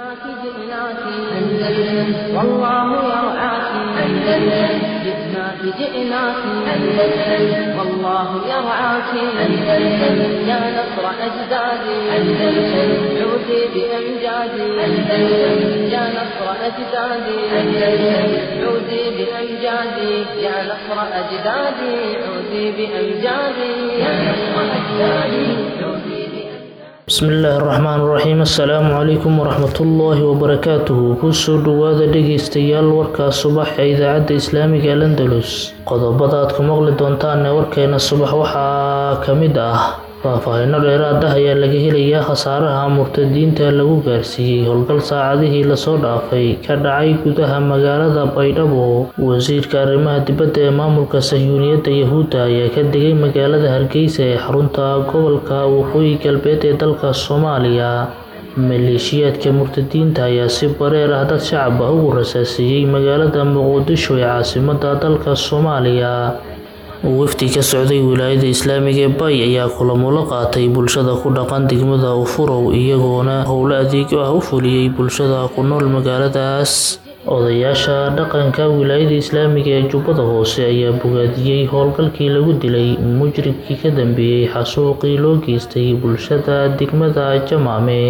جئناك جئناك أندلس والله يرعاك أندلس جئناك جئناك أندلس والله يرعاك أندلس يا نصر أجدادي أندلس عودي بأمجادي أندلس يا نصر أجدادي أندلس عودي بأمجادي يا نصر أجدادي عودي بأمجادي يا نصر أجدادي عودي بأمجادي bismillaahi raxmaan raxiim assalaamu calaykum waraxmatullaahi wabarakaatuhu kusoo dhowaada dhegaystayaal warkaa subax ee idaacadda islaamiga al andalus qodobada aad ku maqli doontaan ee warkeena subax waxaa ka mid ah faahfaahinno dheeraad ah ayaa laga helayaa khasaaraha murtadiinta lagu gaarsiiyey howlgal saacadihii lasoo dhaafay ka dhacay gudaha magaalada baydhabo wasiirka arrimaha dibadda ee maamulka sahyuuniyadda yahuudda ayaa ka degay magaalada hargeysa ee xarunta gobolka waqooyi galbeed ee dalka soomaaliya maleeshiyaadka murtadiinta ayaa si bareer ah dad shacab ah ugu rasaasiiyey magaalada muqdisho ee caasimada dalka soomaaliya wafdi ka socday wilaayada islaamiga ee bay ayaa kulamo la qaatay bulshada ku dhaqan degmada ufurow iyagoona howlo adeegyo ah u fuliyey bulshada ku nool magaaladaas odayaasha dhaqanka wilaayada islaamiga ee jubbada hoose ayaa bogaadiyey howlgalkii lagu dilay mujribkii ka dambeeyey xasuuqii loo geystay bulshada degmada jamaame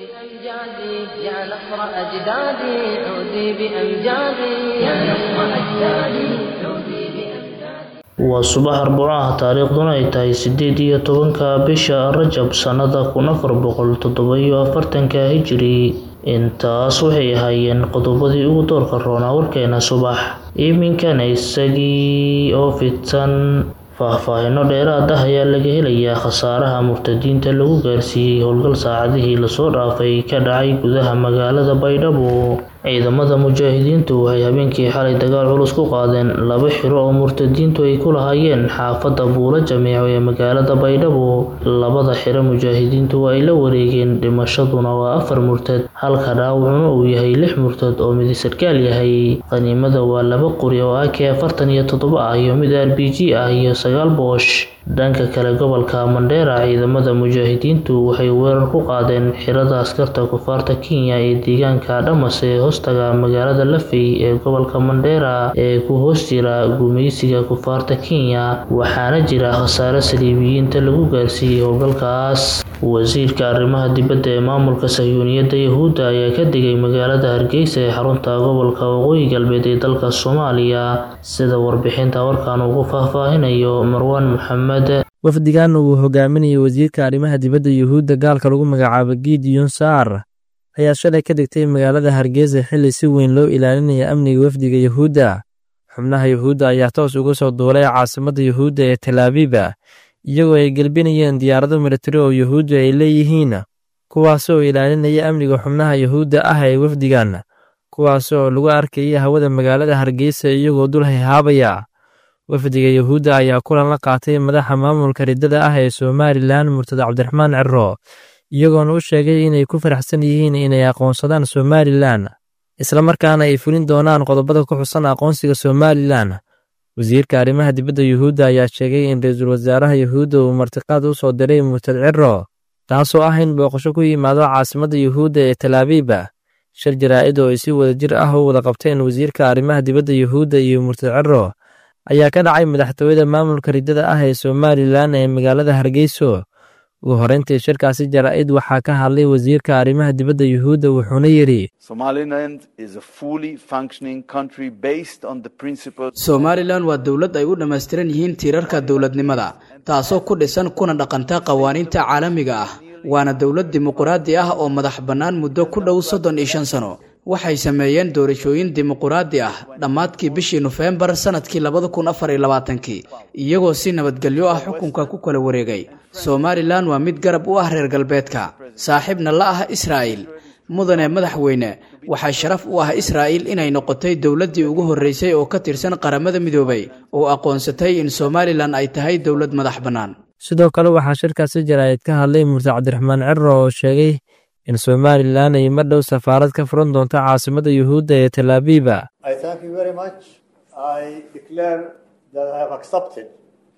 بأمجادي يا نصر أجدادي عودي بأمجادي يا نصر أجدادي عودي بأمجادي waa subax arbaco ah taariikhduna ay tahay sideed iyo tobanka bisha rajab sannada kun afar boqol toddoba-iyo afartanka hijiri intaas waxay ahaayeen qodobadii ugu doorka roonaa warkeena subax iminkana isagii oo fidsan faahfaahinno dheeraad ah ayaa laga helayaa khasaaraha murtadiinta lagu gaarsiiyey howlgal saacadihii lasoo dhaafay ka dhacay gudaha magaalada baydhabo ciidamada mujaahidiintu waxay habeenkii xalay dagaal culus ku qaadeen laba xiro oo murtadiintu ay ku lahaayeen xaafadda buulo jameeco ee magaalada baydhabo labada xiro mujaahidiintu waa ay la wareegeen dhimashaduna waa afar murtad halka dhaawacuna uu yahay lix murtad oo midi sarkaal yahay qaniimada waa laba qori oo ak afartan iyo toddoba ah iyo mid r b g ah iyo sagaal boosh dhanka kale gobolka mandheera ciidamada mujaahidiintu waxay weerar ku qaadeen xirada askarta kufaarta kenya ee deegaanka dhamas ee hoostaga magaalada lafey ee gobolka mandheera ee ku hoos jira gumaysiga kufaarta kenya waxaana jira khasaare saliibiyiinta lagu gaarsiiyey howlgalkaas wasiirka arrimaha dibadda ee maamulka sahyuuniyadda yahuudda ayaa ka degay magaalada hargeysa ee xarunta gobolka waqooyi galbeed ee dalka soomaaliya sida warbixinta warkan ugu faahfaahinayo marwaan maxamed wafdigan uu hogaaminayay wasiirka arrimaha dibadda yuhuudda gaalka lagu magacaabo gideon saar ayaa shalay ka degtay magaalada hargeysa xilli si weyn loo ilaalinaya amniga wafdiga yuhuudda xubnaha yuhuudda ayaa toos uga soo duulay caasimadda yuhuudda ee talaabiba iyagoo ay gelbinayeen diyaarado militari oo yuhuudda ay leeyihiin kuwaas oo ilaalinaya amniga xubnaha yuhuudda ah ee wafdigan kuwaas oo lagu arkaya hawada magaalada hargeysa iyagoo dul hayhaabaya wafdiga yuhuudda ayaa kulan la qaatay madaxa maamulka riddada ah ee somalilan murtad cabdiraxmaan ciro iyagoona u sheegay inay ku faraxsan yihiin inay aqoonsadaan somalilan islamarkaana ay fulin doonaan qodobada ku xusan aqoonsiga somalilan wasiirka arrimaha dibadda yuhuudda ayaa sheegay in ra-iisul wasaaraha yuhuudda uu martiqaad u soo diray murtad ciro taasoo ah in booqasho ku yimaado caasimadda yuhuudda ee talaabiba shir jaraa'id oo ay si wadajir ah u wada qabteen wasiirka arrimaha dibadda yuhuudda iyo murtad ciro ayaa ka dhacay madaxtooyada maamulka riddada ah ee somalilan ee magaalada hargeyso ugu horreyntii shirkaasi jaraa'id waxaa ka hadlay wasiirka arrimaha dibadda yuhuudda wuxuuna yidhi somalilan waa dowlad ay u dhammaystiran yihiin tiirarka dowladnimada taasoo ku dhisan kuna dhaqanta qawaaniinta caalamiga ah waana dowlad dimuquraadi ah oo madax bannaan muddo ku dhow soddon iyo shan sano waxay sameeyeen doorashooyin dimuquraadi ah dhammaadkii bishii nofembar sannadkii labada kun afar iyo labaatankii iyagoo si nabadgelyo ah xukunka ku kala wareegay somalilan waa mid garab u ah reer galbeedka saaxiibna la ah israa'il mudane madaxweyne waxaa sharaf u ah israa'il inay noqotay dowladdii ugu horreysay oo ka tirsan qaramada midoobay oo aqoonsatay in somalilan ay tahay dowlad madax bannaan sidoo kale waxaa shirkaasi jaraa'id ka hadlay murtad cabdiraxmaan ciro oo sheegay in somalilan ay mar dhow safaarad ka furan doonto caasimadda yuhuudda ee talaabiba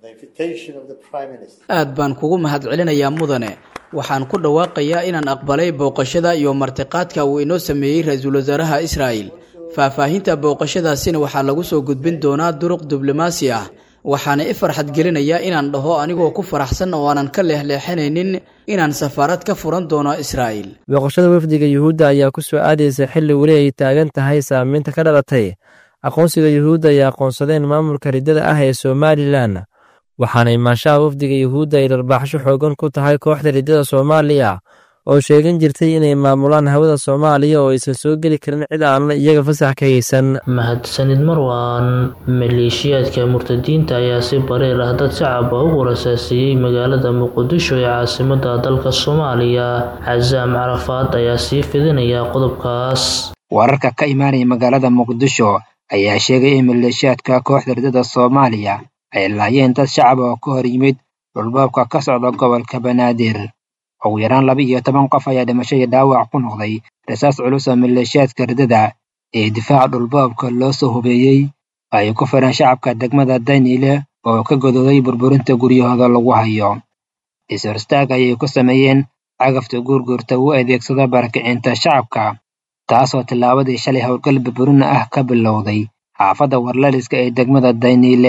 aad baan kugu mahadcelinayaa mudane waxaan ku dhawaaqayaa inaan aqbalay booqashada iyo martiqaadka uu inoo sameeyey ra-iisul wasaaraha israa'el faahfaahinta booqashadaasina waxaa lagu soo gudbin doonaa duruq diblomaasi ah waxaana i farxad gelinayaa inaan dhaho anigoo ku faraxsan oo aanan ka leexleexanaynin inaan safaarad ka furan doono israa'el booqashada wafdiga yuhuudda ayaa ku soo aadaysa xilli weli ay taagan tahay saamaynta ka dhalatay aqoonsiga yuhuudda ay aqoonsadeen maamulka riddada ah ee somalilan waxaana imaanshaha wafdiga yuhuudda ay dharbaaxsho xoogan ku tahay kooxda riddada soomaaliya oo sheegan jirtay inay maamulaan hawada soomaaliya oo aysan soo geli karin cid aan iyaga fasax ka haysan mahadsanid marwaan maleeshiyaadka murtadiinta ayaa si bareer ah dad shacab ah ugu rasaasiyey magaalada muqdisho ee caasimada dalka soomaaliya casaam carafaad ayaa sii fidinaya qodobkaas wararka ka imaanaya magaalada muqdisho ayaa sheegay in maleeshiyaadka kooxda riddada soomaaliya ay laayeen dad shacab oo ka hor yimid dhulboobka ka socda gobolka banaadir ugu yaraan laba iyo toban qof ayaa dhimasho iyo dhaawac ku noqday rasaas culus oo maleeshiyaadka riddada ee difaaca dhulboobka loo soo hubeeyey ay ku fireen shacabka degmada daniile oo ka godooday burburinta guryahooda lagu hayo is-horstaag ayay ku sameeyeen cagafta guurguurta u adeegsada barakicinta shacabka taasoo tillaabadii shalay howlgal burburina ah ka bilowday xaafadda warlaliska ee degmada daniile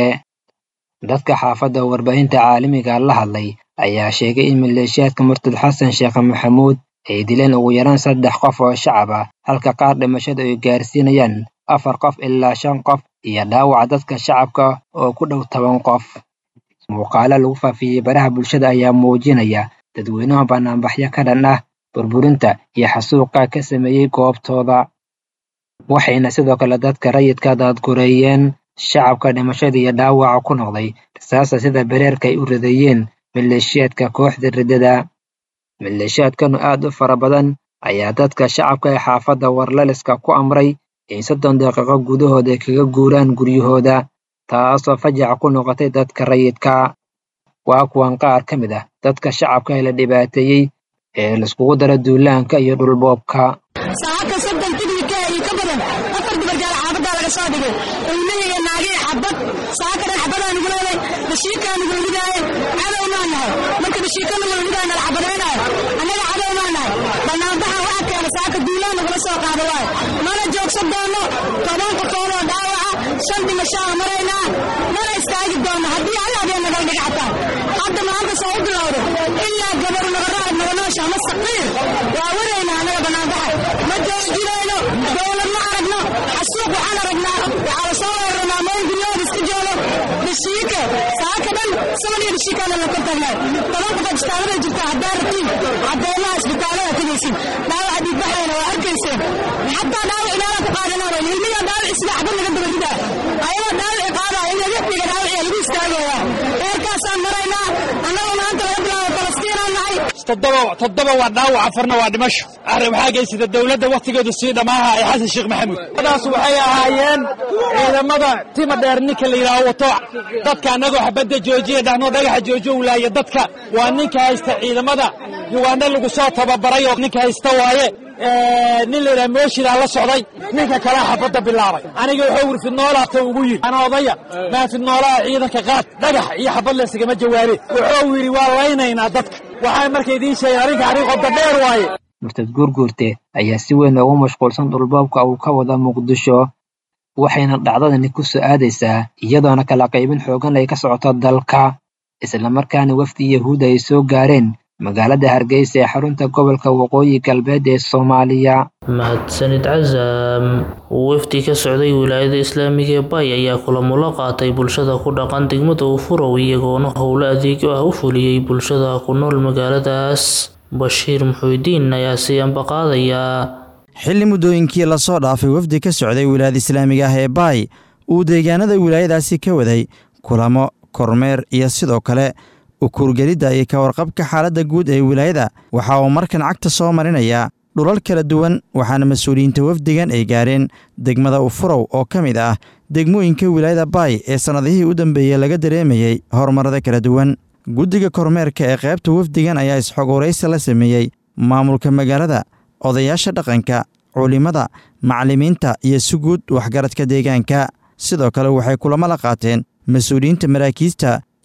dadka xaafadda warbaahinta caalamiga la hadlay ayaa sheegay in maleeshiyaadka murtad xasan sheekh maxamuud ay dileen ugu yaraan saddex qof oo shacab ah halka qaar dhimashada ay gaarsiinayaan afar qof ilaa shan qof iyo dhaawaca dadka shacabka oo ku dhow toban qof muuqaalo lagu faafiyey baraha bulshada ayaa muujinaya dadweynaha banaanbaxyo ka dhan ah burburinta iyo xasuuqa ka sameeyey goobtooda waxayna sidoo kale dadka rayidka daadgureeyeen shacabka dhimashada iyo dhaawaca ku noqday rasaasa sida bereerka ay u rideeyeen maleeshiyaadka kooxda riddada maleeshiyaadkanu aad u fara badan ayaa dadka shacabka ee xaafadda warlaliska ku amray in soddon daqiiqo gudahooda ay kaga guuraan guryahooda taasoo fajaca ku noqotay dadka rayidka waa kuwan qaar ka mid ah dadka shacabka ee la dhibaateeyey ee laiskugu dara duulaanka iyo dhulboobka saaka soddon tignika iyo ka badan afar dubarjaal xaafaddaa laga soo dhigay ilmihii naagihii xabad saaka dhan xabadaan ugu leeday bashiikaa nugula ridaaye cadow maa nahay marka bashiika nugula ridaaya nala xabadaynaayo annaga cadow maa nahay banaanbaxa waxa keena saaka duulaan nagula soo qaada waayo mana joogsan doono toban qofood oo dhaawaca shan dhimashaa maraynaa mana istaagi doono haddii alla habeen nagal dhiga xataa hadda maanta soo u bilowda ilaa gabaru nagarraad naganoosha ama saqiir waa waraynaa annaga banaanbaxa ma joojinayno dowlad ma aragno xasuuq waxaan aragnaa waxaa la soo weeraraa meel guryahooda iska joogo bashiike saaka dhan saban iyo bashiikaana la kor taagnaa toban qof isbitaalada jirta haddaa ratiin caddeemaha isbitaalada tegaysin dhaawaca dhiigbaxayna waa arkayseen xataa dhaawac inaala ku qaadanaa ilmiya dhaawac isla xabad laga daba ridaa ayagoo dhaawaci qaadaya in laga dhiga dhaawaciya lagu istaagaya eerkaasaan maraynaa annagu maanta laga bilaabo falastiinaan nahay toddoba waa dhaawac afarna waa dhimasho arrin waxaa geysata dowladda wakhtigeedu sii dhammaaha ee xasan sheekh maxamuud daas waxay ahaayeen ciidamada tima dheer ninka la yidhaaho wato dadka annagoo xabadda joojiya dhahnoo dhagaxa joojiyo wulaaya dadka waa ninka haysta ciidamada yuwaana lagu soo tababaray oo ninka haysta waaye nin la yidhaha mooshidaa la socday ninka kalea xabadda bilaabay aniga wuxuu wir fidnoolaata ugu yidhi ana odaya maa fidnoolaha ciidanka qaad dhagax iyo xabad leysagama jawaabe wuxuu yidhi waa laynaynaa dadka waxay marka idiin sheegeen arrinka arrin qodda dheer waaye murtad guurguurte ayaa si weyn ugu mashquulsan dhulboobka uu ka wada muqdisho waxayna dhacdadani ku soo aadaysaa iyadoona kala qaybin xoogan ay ka socoto dalka islamarkaana wafdi yahuud ay soo gaareen magaalada hargeysa ee xarunta gobolka waqooyi galbeed ee soomaaliya mahadsanid casaam wafdi ka socday wilaayada islaamiga ee bay ayaa kulamo la qaatay bulshada ku dhaqan degmada ufurow iyagoona howlo adeegyo ah u fuliyey bulshada ku nool magaaladaas bashiir muxuudiin ayaa sii ambaqaadayaa xilli muddooyinkii lasoo dhaafay wafdi ka socday wilaayada islaamiga ah ee baay uu deegaanada wilaayadaasi ka waday kulamo kormeer iyo sidoo kale ukuurgelidda iyo ka warqabka xaaladda guud ee wilaayada waxa uu markan cagta soo marinayaa dhulal kala duwan waxaana mas-uuliyiinta wafdigan ay gaareen degmada ufurow oo ka mid ah degmooyinka wilaayada baay ee sannadihii u dambeeyey laga dareemayey horumarada kala duwan guddiga kormeerka ee qaybta wafdigan ayaa isxogoraysi la sameeyey maamulka magaalada odayaasha dhaqanka culimada macallimiinta iyo si guud waxgaradka deegaanka sidoo kale waxay kulamo la qaateen mas-uuliyiinta maraakiista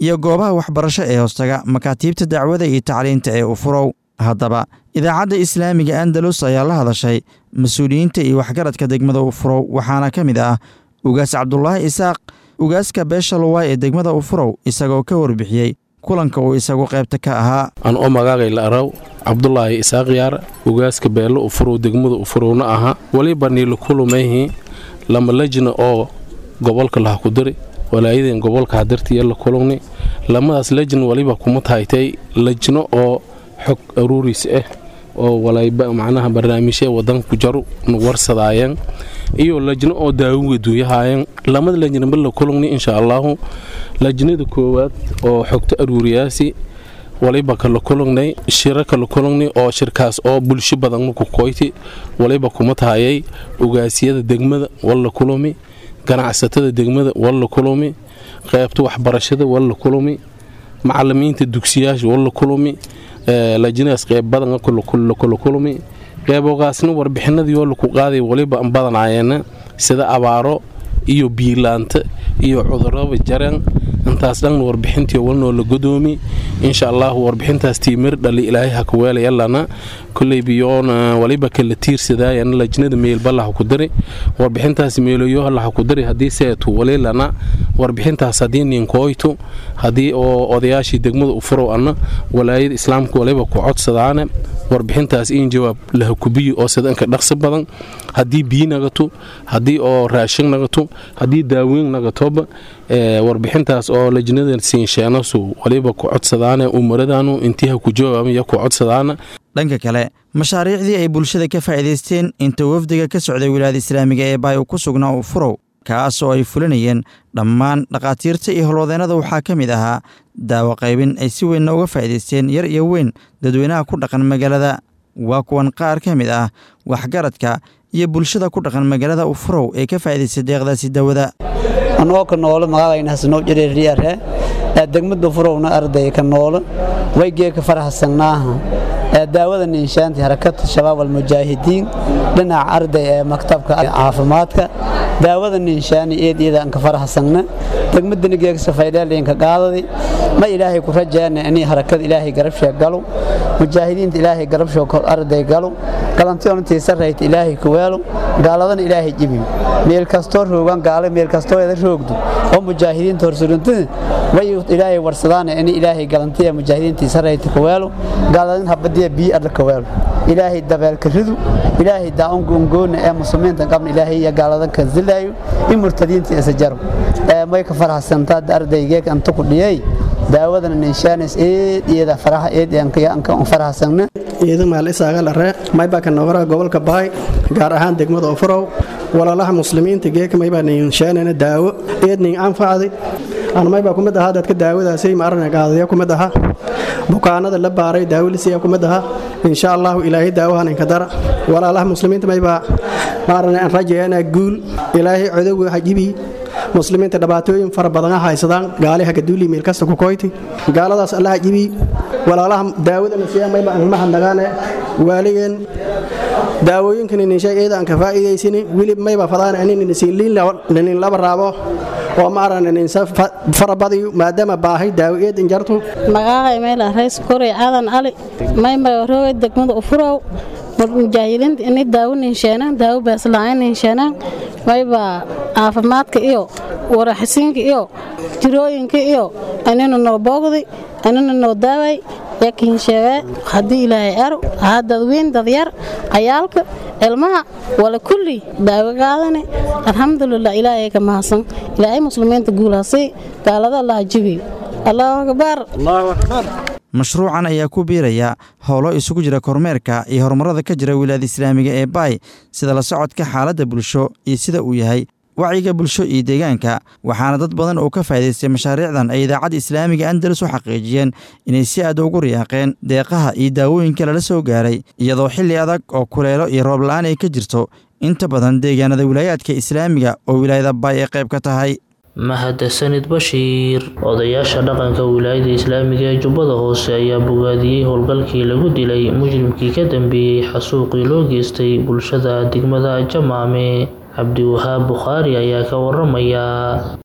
iyo goobaha waxbarasho ee hoostaga makaatiibta dacwada iyo tacliinta ee ufurow haddaba idaacadda islaamiga andalus ayaa la hadashay mas-uuliyiinta iyo waxgaradka degmada ufurow waxaana ka mid ah ugaas cabdulaahi isaaq ugaaska beesha luwaay ee degmada ufurow isagoo ka warbixiyey kulanka uu isagu qaybta ka ahaa an oo magaagay la araw cabdulaahi isaaq yaar ugaaska beello ufurow degmada ufurowna aha weliba niila kulumayhi lama lejna oo gobolka laha ku diri walaayadeen gobolka hadartiya la kulugni lamadaas lejna waliba kuma tahaytay lejno oo xog aruuriis ah oo walayba macnaha barnaamijya wadanku jaru warsadaayeen iyo lajno oo daawuga duuyahaayeen lamada lajnaba la kulugni insha allaahu lajnada koowaad oo xogto aruuriyaasi waliba kala kulugnay shiro kala kulugnay oo shirkaas oo bulsho badan maku koyti waliba kuma tahayay ugaasiyada degmada walla kulumi ganacsatada degmada walla kulumi qaybta waxbarashada walla kulumi macalimiinta dugsiyaasha walla kulumi lajnadaas qayb badan kula kulumi qeybogaasna warbixinadii oo laku qaaday waliba an badanaayeen sida abaaro iyo biilaanta iyo cudurada jareen intaas dhanna warbixintii walnoo la godoomi insha allahu warbixintaas tiimir dhali ilaahay haka weelayalana koley biyoona waliba kala tiirsadaayan lajnada meelbalaha ku dari warbixintaas meeloyohalaha ku dari haddii seetu walilana warbixintaas haddii ninkooytu haddii oo odayaashii degmada u furow anna walaayada islaamka waliba ku codsadaane warbixintaas in jawaab laha kubiyi oo sidanka dhaqsi badan haddii biyi nagato haddii oo raashin nagato haddii daaweyn nagatoba warbixintaas oo lajnada siinsheenasu waliba ku codsadaane umaradaanu intiiha ku jawaabaya ku codsadaana dhanka kale mashaariicdii ay bulshada ka faa'iidaysteen inta wafdiga ka socday wilaayada islaamiga ee baayo ku sugnaa u furow kaas oo ay fulinayeen dhammaan dhakhaatiirta iyo holwadeennada waxaa ka mid ahaa daawo qaybin ay si weynna uga faa'iidaysteen yar iyo weyn dadweynaha ku dhaqan magaalada waa kuwan qaar ka mid ah waxgaradka iyo bulshada ku dhaqan magaalada ufurow ee ka faa'iidaystay deeqdaasi daawada anoo ka noolo magacayna hasnoo jireeriyare ee degmada furowna arday ka noolo waygee ka faraxsannaaha ee daawada ninshaanti harakada shabaab almujaahidiin dhinaca arday ee maktabka caafimaadka daawada ninshaani eed iyada aan ka faraxsanna degmadani geegsa faydheelinka qaadadi ma ilaahay ku rajaana inay harakada ilaahay garabshee galo mujaahidiinta ilaahay garabshoo kor arday galo galantiyoontii sarrayta ilaahay ku weelo gaaladana ilaahay jibi meel kastoo roogan gaale meel kastoo eeda roogdu oo mujaahidiinta horsurintada way ilaahay warsadaana in ilaahay galantiya mujaahidiintii sarrayta ku weelo gaaladan habadiya biyo adla ku weelo ilaahay dabeelka ridu ilaahay daa'unka ungoona ee muslimiinta qabna ilaahay iyo gaaladan ka zilaayo in murtadiinta isa jaro ee may ka faraxsantaa ardaygeek anta ku dhiyay daawadana ninshaanis eed iyada faraha eed aan faraxsanna iyada maal isaaga lare maybaa ka noqora gobolka bahay gaar ahaan degmada ofurow walaalaha muslimiinta geeka maybaa ninshaanana daawo eed nin anfacdi aan maybaa kumid ahaa dadka daawadaasay ma arana qaadaya kumid aha bukaanada la baaray daawolisiya kumid aha insha allahu ilaahay daawahan inka dara walaalaha muslimiinta maybaa ma arana aan rajayana guul ilaahay codowga hajibi muslimiinta dhibaatooyin fara badan haysadaan gaali hagaduuli meel kasta ku koyti gaaladaas allaha jibi walaalaha daawadana siyaa mayba aan mahadnagaane waaligeen daawooyinkan ninshay eeda aan ka faa'iidaysini wili mayba fadaan inin laba raabo oo ma aran ninsa farabadiyo maadaama baahay daawo eed injartu magaahay meel rays koray aadan ali mayma roogay degmada ufurow mujaahidiinta inay daawo ninsheenaan daawo baasla'aan ninsheenaan mayba caafimaadka iyo waraxisiinka iyo jirooyinka iyo anina noo boogday anina noo daaway yakin sheege haddii ilaahay aro ahaa dadweyn dadyar cayaalka ilmaha wala kulli daawo qaadane alxamdulilah ilaahay ka mahadsan ilaahay muslimiinta guulaasay gaalada allaha jibi allahu akbar mashruucan ayaa ku biiraya howlo isugu jira kormeerka iyo horumarada ka jira wilaayada islaamiga ee baay sida la socodka xaaladda bulsho iyo sida uu yahay wacyiga bulsho iyo deegaanka waxaana dad badan oo ka faa'idaystay mashaariicdan ay idaacadda islaamiga andalus u xaqiijiyeen inay si aad ugu riyaaqeen deeqaha iyo daawooyinka lala soo gaaray iyadoo xilli adag oo kuleelo iyo roob la'aan ay ka jirto inta badan deegaanada wilaayaadka islaamiga oo wilaayada baay ay qayb ka tahay mahadsanid bashiir odayaasha dhaqanka wilaayada islaamiga ee jubbada hoose ayaa bogaadiyey howlgalkii lagu dilay mujrimkii ka dambeeyey xasuuqii loo geystay bulshada degmada jamaame cabdiwahaab bukhaari ayaa ka waramaya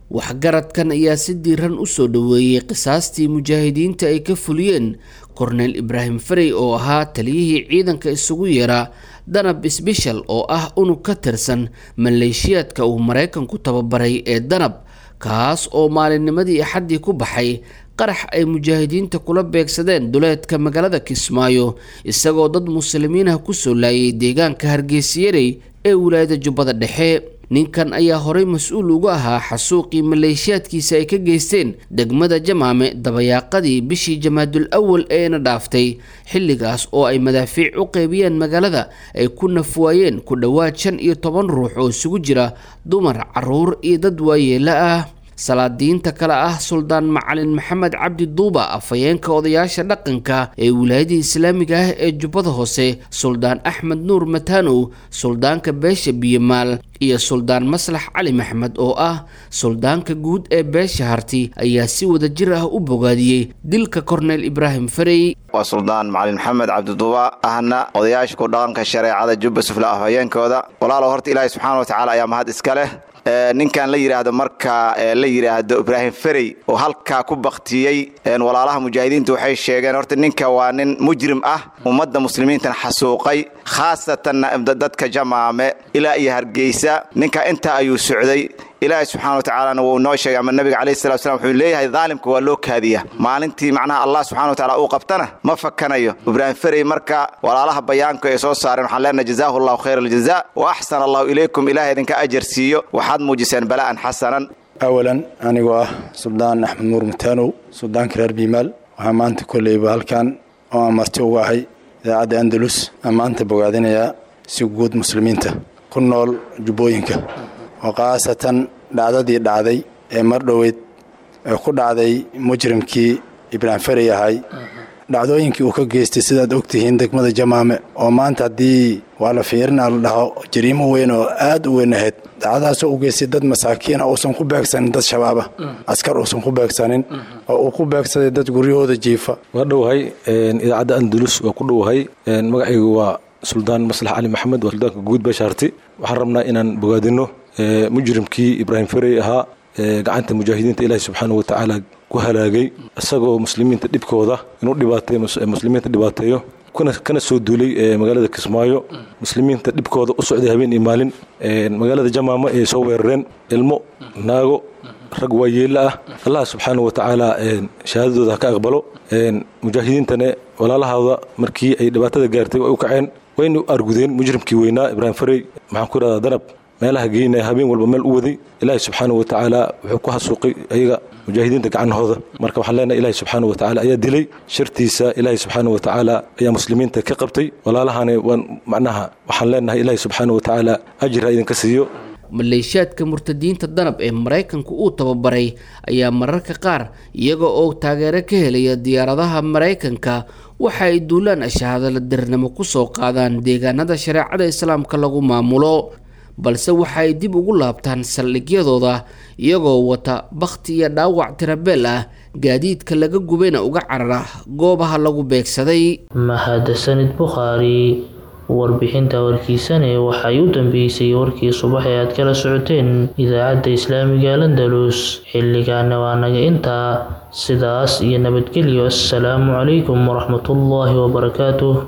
waxgaradkan ayaa si diiran u soo dhoweeyey qisaastii mujaahidiinta ay ka fuliyeen korneyl ibraahim farey oo ahaa taliyihii ciidanka isugu yeeraa danab sbeshal oo ah unug ka tirsan maleeshiyaadka uu maraykanku tababaray ee danab kaas oo maalinnimadii axaddii ku baxay qarax ay mujaahidiinta kula beegsadeen duleedka magaalada kismaayo isagoo dad muslimiin ah kusoo laayay deegaanka hargeysiyarey ee wilaayada jubbada dhexe ninkan ayaa horey mas-uul uga ahaa xasuuqii maleeshiyaadkiisa ay ka geysteen degmada jamaame dabayaaqadii bishii jamaadul awal eena dhaaftay xilligaas oo ay madaafiic u qeybiyeen magaalada ay ku nafwaayeen ku dhowaad shan iyo toban ruux oo isugu jira dumar caruur iyo dad waayeela ah salaadiinta kale ah suldaan macalin maxamed cabdi duuba afhayeenka odayaasha dhaqanka ee wilaayada islaamiga ah ee jubbada hoose suldaan axmed nuur matanow suldaanka beesha biyamaal iyo suldaan maslax cali maxmed oo ah suldaanka guud ee beesha harti ayaa si wada jir ah u bogaadiyey dilka korneyl ibraahim farey waa suldaan macalin maxamed cabdiduuba ahna odayaasha ku dhaqanka shareecada jubba sufla afhayeenkooda walaalow horta ilaahi subxaana watacaala ayaa mahad iska leh ninkan la yidhaahdo marka la yidhaahdo ibraahim ferey oo halkaa ku baktiyey walaalaha mujaahidiinta waxay sheegeen horta ninka waa nin mujrim ah ummadda muslimiintan xasuuqay khaasatanna dadka jamaame ilaa iyo hargeysa ninka intaa ayuu socday ilaahay subxana watacaalana wuu noo sheegay ama nabiga calayhi salatu salam wuxuu leeyahay daalimka waa loo kaadiya maalintii macnaha allah subxana watacaala uu qabtana ma fakanayo ibraahim ferey marka walaalaha bayaanku ay soo saareen waxaan leenahay jazaahu allahu khayra aljaza wa axsana allahu ilaykum ilahay idinka ajar siiyo waxaad muujiseen bala'an xasanan awalan anigoo ah suldaan axmed nuur mutaanow suldaanka reer biimaal waxaa maanta kolleyba halkan oo aan marti uga ahay idaacadda andalus aan maanta bogaadinayaa si guud muslimiinta ku nool jubbooyinka oo khaasatan dhacdadii dhacday ee mar dhoweyd ee ku dhacday mujrimkii ibraahim ferey ahay dhacdooyinkii uu ka geystay sidaad ogtihiin degmada jamaame oo maanta haddii waa la fiirinaa la dhaho jariimo weyn oo aad u weyn ahayd dhacdadaasoo u geystay dad masaakiina uusan ku beegsanin dad shabaaba askar uusan ku beegsanin oo uu ku beegsaday dad guryahooda jiifa waa dhowahay idaacadda andalus waa ku dhowahay magacaygu waa suldaan maslax cali maxamed waa suldaanka guud bashaarti waxaan rabnaa inaan bogaadino mujrimkii ibraahim ferey ahaa gacanta mujaahidiinta ilaahi subxaana watacaala ku halaagay isagoo muslimiinta dhibkooda inuu dhibaatay muslimiinta dhibaateeyo kana soo duulay magaalada kismaayo muslimiinta dhibkooda u socday habeen iyo maalin magaalada jamaamo ay soo weerareen ilmo naago rag waayeela ah allah subxaana watacaala shahaadadooda ha ka aqbalo mujaahidiintana walaalahooda markii ay dhibaatada gaartay way u kaceen wayna argudeen mujrimkii weynaa ibraahim farey maxaan ku idhahdaa danab meelaha geynaya habeen walba meel u waday ilaahi subxaana watacaala wuxuu ku hasuuqay ayaga mujaahidiinta gacnahooda marka waxaan leenahay ilaahi subxaana watacaala ayaa dilay shartiisa ilaahi subxaana watacaala ayaa muslimiinta ka qabtay walaalahana waan macnaha waxaan leenahay ilaahi subxaana watacaala ajir ha idinka siiyo maleeshiyaadka murtadiinta danab ee maraykanku uu tababaray ayaa mararka qaar iyaga oo taageero ka helaya diyaaradaha maraykanka waxa ay duulaan ashahaadala dirnimo ku soo qaadaan deegaanada shareecada islaamka lagu maamulo balse waxa ay dib ugu laabtaan saldhigyadooda iyagoo wata bakhti iyo dhaawac tirabeel ah gaadiidka laga gubayna uga carara goobaha lagu beegsaday mahadsanid bukhaari warbixinta warkiisane waxay u dambeysay warkii subax ee aad kala socoteen idaacadda islaamiga landalus xilligaana waa naga intaa sidaas iyo nabadgelyo assalaamu calaykum waraxmatullaahi wabarakaatuh